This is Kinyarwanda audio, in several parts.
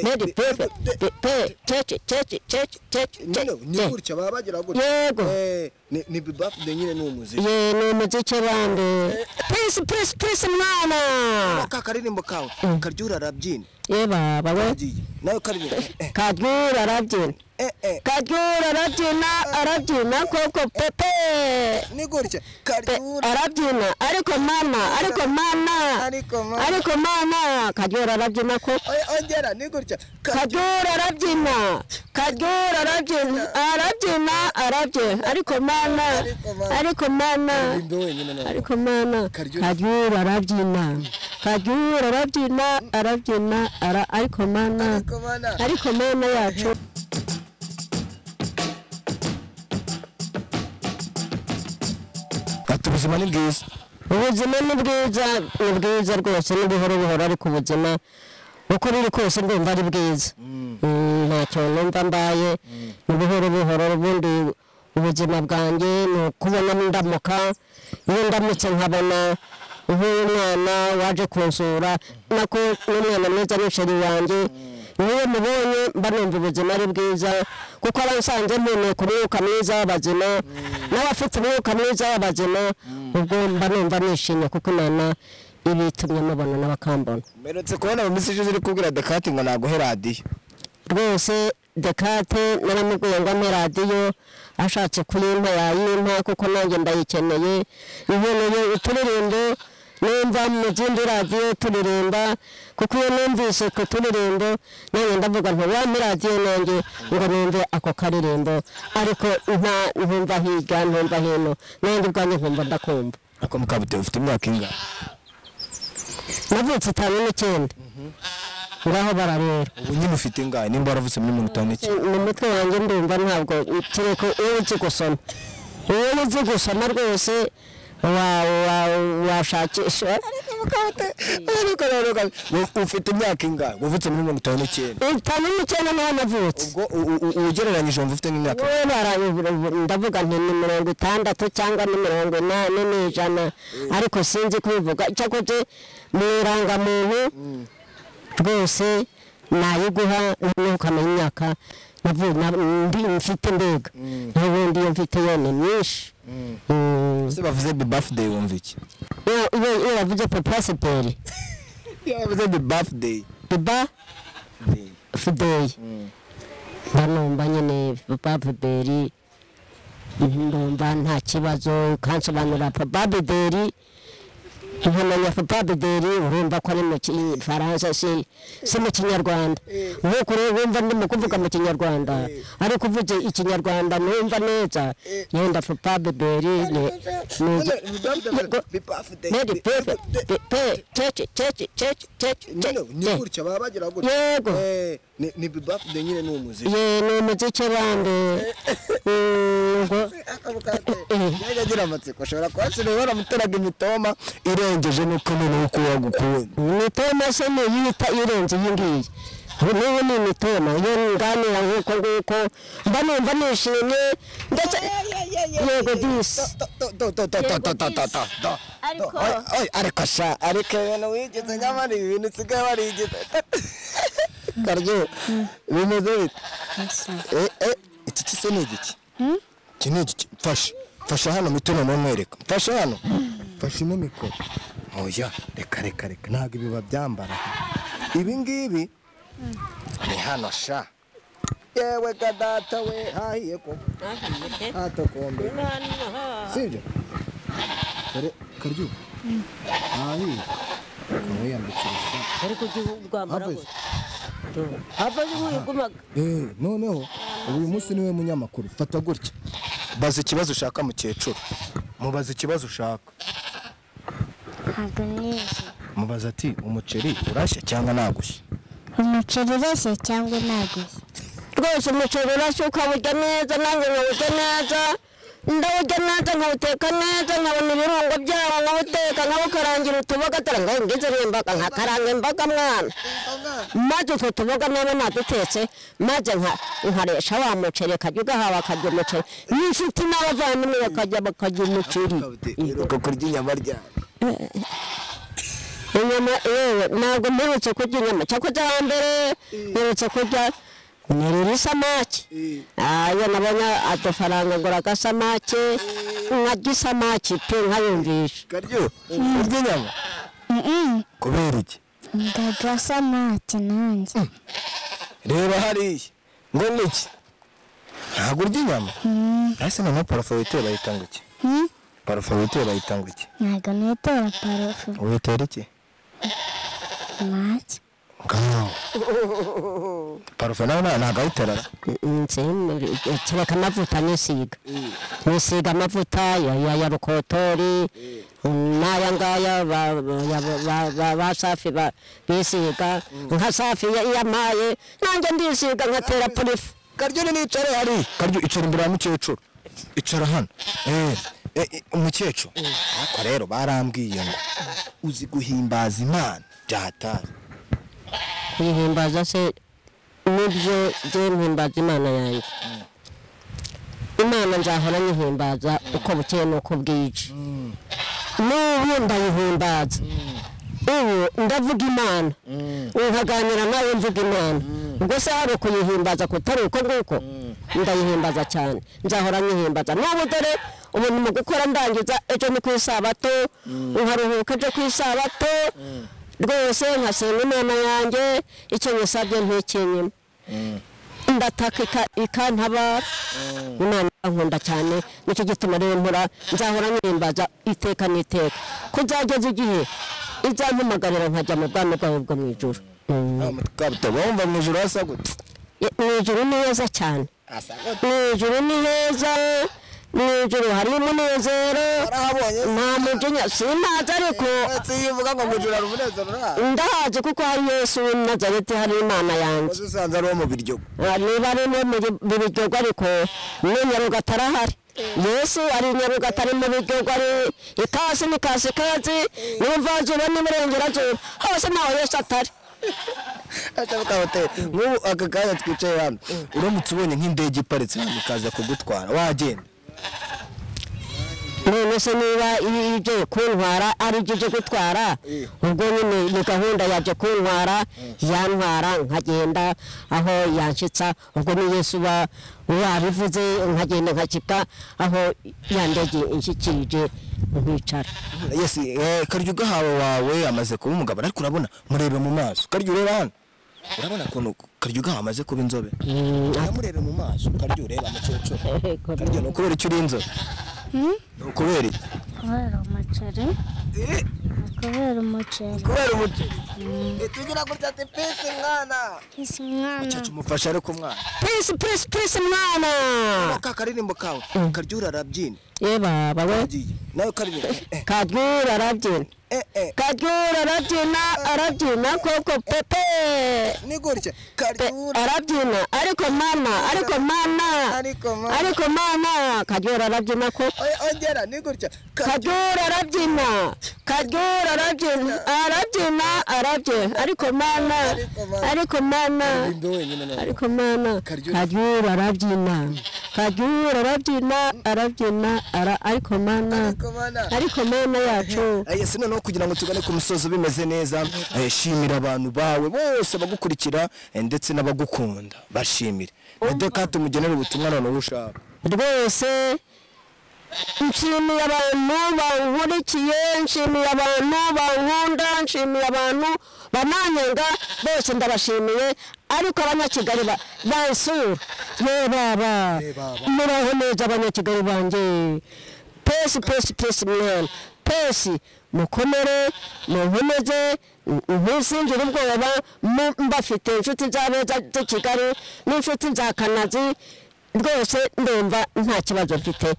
made pepe pepe cece cece cece cece nyine ni gutya baba bagira gutya yego Eh, ni ni bibafide nyine ni umuziki ye ni umuziki bande prince prince prince mwana ka karirimbo kawe karyura arabyina ye baba we agiye nawe karirimbo eh, kadyura arabyina eh, eh, kadyura arabyina arabyina koko pepe ni gutya Pe- karyura arabyina ariko mana ariko mana ariko mama ariko mana kadyura arabyina koko Oya, ongera ni gutya Ka- kadyura arabyina kadyura arabyina arabyina arabyina ariko mana ariko mana karirimbo wenyine nawe ariko mwana Karyura. karyura arabyina karyura arabyina arabyina ara ariko mwana ariko mana ariko mwana yacu ati ubuzima ni bwiza ubuzima ni bwiza ni bwiza rwose ni buhoro buhoro ariko ubuzima uko ruri kose ndumva ari bwiza Mm, ntacyo numva mbaye ni buhoro buhoro ubundi ubuzima bwanjye ni ukubona ndamuka iyo ndamutse nkabona nk'umwana waje kunsura nako n'umwana mwiza n'isheri wanjye niyo mubonye mba numva ubuzima ari bwiza kuko abansanze mpumeka umwuka mwiza w'abazima n'abafite umwuka mwiza w'abazima ubwo mba numva nishimye kuko imana iba itumye mubona n'abakambona mperutse kubona mu minsi ishize uri kubwira dekati ngo naguhe radiyo rwose dekate naramubwiye ngo ampe radiyo ashatse kuyimpa yayimpa kuko nanjye ndayikeneye ikeneye uturirimbo numva mu zindi radiyo turirimba kuko iyo numvise ku turirimbo nanjye ndavuga nti wampe radiyo nanjye ngo numve ako karirimbo ariko nta ntumva hirya ntumva hino nanjye ubwanjye nkumva ndakumva ako mukabuteye ufite imyaka ingana navutse itanu n'icyenda ngaho bararera ubu nyine ufite ingahe nimba waravutse muri mirongo itanu n'iki mu mutwe wanjye ndumva ntabwo kereka iyo uzi gusoma iyo uzi gusoma rwose wa- wa- washakisha Ariko rero kandi, u- ufite imyaka ingahe wavutse muri mirongo itanu n'icyenda itanu n'icyenda niho navutse ubwo u- u- ugereranyije wumva ufite nk'imyaka wowe bara- ndavuga nti ni mirongo itandatu cyangwa ni mirongo inani ni ijana ariko sinzi kubivuga cyakoze mu irangamuntu rwose nayiguha ntukamenya imyaka navuye na- ndi mfite mbega n'ubundi iyo mfite yo ni myinshi Mm. se bavuze the birthday wumva iki iyo iyo- iyo bavuze papa siperi iyo bavuze the birthday papa fideyi mba numva nyine papa fideli numva nta kibazo ukansobanurira papa fideli nkamenya papa fideli urumva ko ari mu gifaransa si si mu kinyarwanda nk'uko rero wumva ndimo kuvuga mu kinyarwanda ariko uvuze ikinyarwanda numva neza yenda papa fideli ni ni the birthday Medi pepe pepe cece cece cece cece nyine ni cece gutya baba bagira gutya yego Eh, ni ni the birthday nyine ni umuziki ye ni umuziki bande ngo yajya agira amatsiko ashobora kuhashyiraho baramuteraga imitoma irengeje n'uko noneho uko wagukunda imitoma se niyita irenze iyi ngiyi Ubu n'ubu ni imitoma iyo nganira nk'uko nguko mba numva nishimye ndetse yego disi ariko ariko sha ariko ibintu wigize nyamara ibi bintu usigaye warigize karyo bimeze bite Eh, eh, iki kise ni igiki iki ni igiki mfashe mfashe hano mitoma mumwereka mfashe hano mfashe ino mikoro oya reka reka reka ntabwo ibi babyambara ibi ngibi ni hano sha yewe ka data we hahiye ko hatokombe sibyo kare karyo hahiye akaba yambikira sha ariko ujye urwambara Hafiz. havaze nk'uyugumaga Eh, noneho uyu munsi niwe munyamakuru fata gutya baza ikibazo ushaka mukecuru mubaza ikibazo ushaka ntabwo nizi mubaza ati umuceri urashya cyangwa nagushya umuceri ureshye cyangwa ntagushye rwose umuceri urashya ukawurya neza nanjye nkawurya neza ndawurya neza nkawuteka neza nkabona ibirungo byawo nkawuteka nkawukarangira utuboga dore ngo ngize n'imboga nkakaranga imboga mwana maze utwo tuboga naba nadutetse maze nka- nkaresha wa muceri akajya ugahawe akarya umuceri n'inshuti n'abavandimwe bakajya bakarya umuceri uheruka kurya inyama ryabo inyama yewe ntabwo mperutse kurya inyama cyakoze hambere mperutse kurya nirira isamake ayo nabonye agafaranga ngura agasamake nkarya isamake pe nkayumvisha karyo urya inyama kubera iki ndarya samake nanjye reba hariya ngo ni iki ntabwo urya inyama ese noneho parafo witera bayitanga iki Hmm? parafo witera bayitanga iki ntabwo nitera parufu witera iki make ngaho parafo nawe nta- ntabwo awitera kereka amavuta nisiga nisiga amavuta ya- ya ya rukotori n'aya ngaya ba- ba- ba- ba- ba- ba safi ba- bisiga nka safi iyo iyo amaye nanjye ndisiga nkatera purifu karyo ni nicare hari karyo icara imbere ya mukecuru icara hano eh eh, eh, umukecuru ariko rero barambwiye ngo uzi guhimbaza imana byatari kuyihimbaza se nibyo jye mpimbaza imana yanjye imana nzahora nyihimbaza uko bukeye n'uko bwije n'ubu ndayihimbaza ubu ndavuga imana nkaganira nawe mvuga imana ubwo se hari ukuyihimbaza kutari uko nguko ndayihimbaza cyane nzahora nyihimbaza n'ubu dore ubu ni mu gukora ndangiza ejo ni ku isabato nkaruhuka ejo ku isabato rwose nkasenga imana yanjye icyo nyisabye ntikinyima ndataka ika- ikantabara imana irankunda cyane nicyo gituma rero mpora nzahora nyihimbaza iteka n'iteka ko nzageza igihe izampamagarira nkajya mu bwami bwawe bwo mu ijoro kabuto wumva mu ijoro hasa gute mu ijoro ni heza cyane hasa gute mu ijoro ni heza mu ijoro hari umunezero warahabonye nta mujinya sinazi ariko ndetse iyo uvuga ngo mu ijoro hari umunezero urahazi ndahazi kuko hari yesu w'i nazareti hari imana yanjye waje usanze ari uwo mu biryogo Ah, niba ari no mu gi- mu biryogo ariko ni nyarugatare ahari yesu ari nyarugatare mu biryogo ari ikasi ni kasi kazi n'imvazuba n'iburengerazuba hose ntaho yesu atari ashabuka hoteli nk'ubu aka kanya twicaye hano uramutse ubonye nk'indege iparitse hano ikaza kugutwara wagenda none se niba iyo ije kuntwara ari byo ije gutwara ubwo nyine ni gahunda yaje kuntwara yantwara nkagenda aho yanshyitsa ubwo ni yesu uba wabivuze nkagenda nkashyika aho yandege inshyikirije nkicara yes eh, karyo ugahawe wawe amaze kuba umugabo ariko urabona murebe mu maso karyo ureba hano urabona ukuntu karyo ugahawe amaze kuba inzobe uramurebe mu maso karyo ureba mukecuru karyo ni ukubera icyo uri inzobe ni ukubera iki kubera umuceri kubera umuceri kubera umuceri tugira gutya ati pisi mwana kisi umwana mukecuru umufashe ariko umwana purisi purisi purisi mwana ka karirimbo kawe karyo urarabyina ye baba we agiye nawe karirimbo eh, karyura arabyina eh eh karyura arabyina arabyina koko pepe ni gutya Pe- karyo arabyina ariko mana ariko mana Ariko mana. ariko mana karyura arabyina ko Oya, ongera ni gutya karyo karyura arabyina karyura arabyina arabyina arabyina ariko mana Ariko mana. ariko mana aririmbo wenyine nawe ariko mana Karyura. karyura arabyina karyura arabyina arabyina ara- ariko mana ariko mana ariko mana yacu Eh, Yesu noneho kugira ngo tugane ku musozo bimeze neza eh, shimira abantu bawe bose bagukurikira eh, ndetse n'abagukunda bashimire nadeka tumugenera ubutumwa noneho ushaka rwose nshimiye abantu bankurikiye nshimiye abantu bankunda nshimiye abantu bananyenga bose ndabashimiye ariko abanyakigali ba- bansura ye baba muraho neza abanyakigali banjye pesi pesi pesi mwana pesi mukomere munkomeze n- ntusingire ubwoba mu- mbafite inshuti z'abeza z'i kigali n'inshuti za kanazi rwose ndumva nta kibazo mfite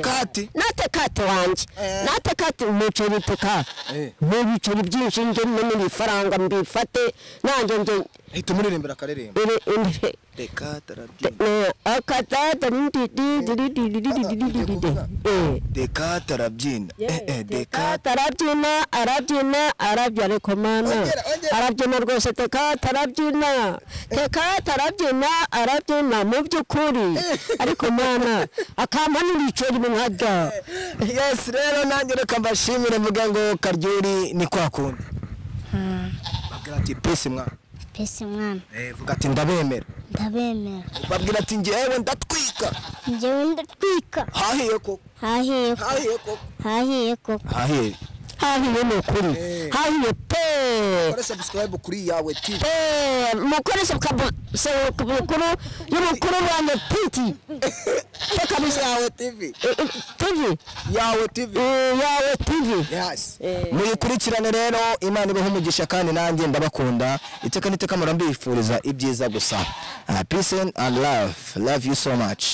kati nate kate wanjye Eh. nate kate umuceri tuka Eh. n'ibiceri byinshi nge mbone ibifaranga mbifate nanjye nge hita umuririmbira akaririmbo iri imbere reka tarabyina akadada ndidididididididididididi eh reka tarabyina eh, eh, reka tekata arabyina arabyina arabyina ariko mana Ongera, ongera. arabyina rwose tekata arabyina tekata arabyina arabyina mu by'ukuri ariko mana akampa n'ibiceri mu nkajya yes rero nanjye reka mbashimire mvuga ngo karyuri ni kwa kundi babwira ati pisi mwana pesi mwana Eh, vuga ati ndabemera ndabemera babwira ati ngewe ndatwika njyewe ndatwika hahiye koko hahiye hahiye koko hahiye koko hahiye hahiye ni ukuri Eh. hahiye pe kora subscribe kuri yawe tv pe mukoresha kabukuru y'umukuru wanjye piti pe kabisa yawe tv Eh, eh, tivi yawe tv Eh, yawe tivi Yes. Eh. muyikurikirane rero imana ibaho umugisha kandi nanjye ndabakunda iteka n'iteka murambifuriza ibyiza gusa Ah, peace and love love you so much